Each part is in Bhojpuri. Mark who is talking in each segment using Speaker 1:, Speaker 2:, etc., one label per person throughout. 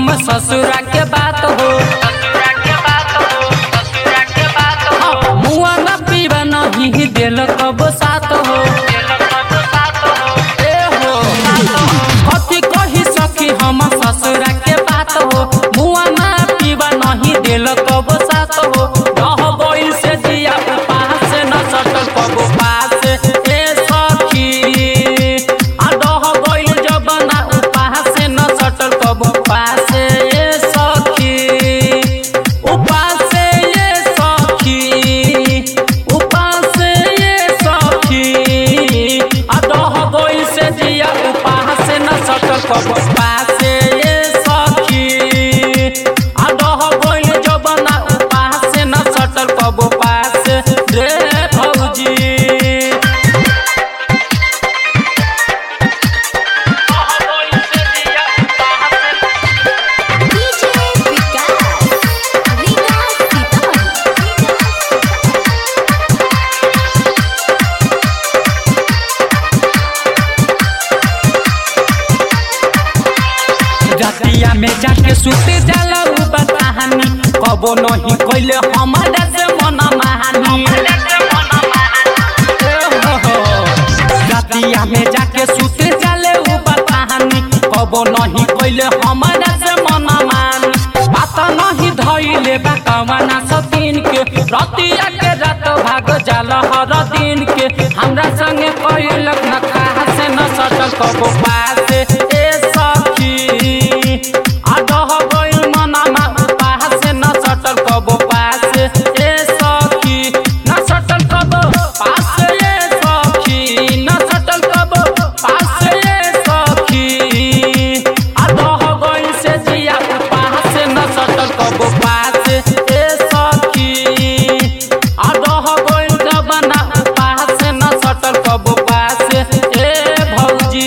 Speaker 1: हम ससुरा के बात हो हाँ, मुआ न पीवा नहीं दिल कब साथ हो ए हो कथी कही सखी हम ससुरा के बात हो मुआ न पीवा नहीं दिल कब साथ हो रह गइल से जिया पास न सटल कब पास ए सखी आ रह गइल जब ना उपास न सटल कब पास ए सखी उपास ए सखी उपास ए सखी आ रह गइल से जिया उपास न सटल कब पास ए सखी आ रह गइल जब ना उपास न सटल कब पास रे भौजी
Speaker 2: डीजे विकास विकास सीतामढ़ी
Speaker 1: रतिया में जाके सुते जाला उ बताहानी कबो नहीं कइले हमारा से मन महानी ए हो हो। रतिया में जाके सुते जाले उ बताहानी कबो नहीं कइले हमारा से मन मानी बात नहीं धइले बा कवना सतीन के रतिया के रात भाग जाला हर दिन के हमरा संगे कइलक न कहा से न सटल कबो पास ए सखी आदह गइल मनमा पास न सटल कबो पास ए सखी न सटल कबो पास ए सखी न सटल कबो पास ए सखी आदह गइल से जिया पास न सटल कबो पास ए सखी आदह गइल जबना पास न सटल कबो पास ए भौजी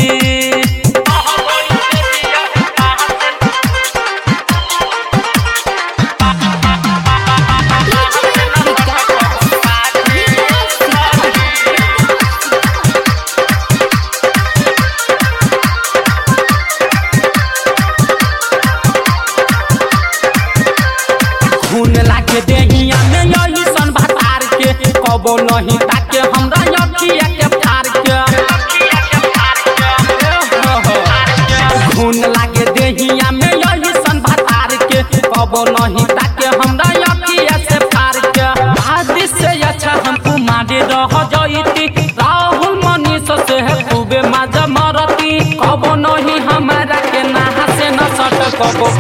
Speaker 2: डीजे विकास विकास सीतामढ़ी
Speaker 1: खून लागे देहिया में यही सन भतार के कबो नहीं ताके हमरा अखिया के फार के हो हो। खून लागे देहिया में यही सन भतार के कबो नहीं ताके हमरा अखिया से फार के आदि से अच्छा हम कुमारी रह जईती राहुल मनीष से है खूबे मजा मरती कबो नहीं हमारा के नहा से न सट कबो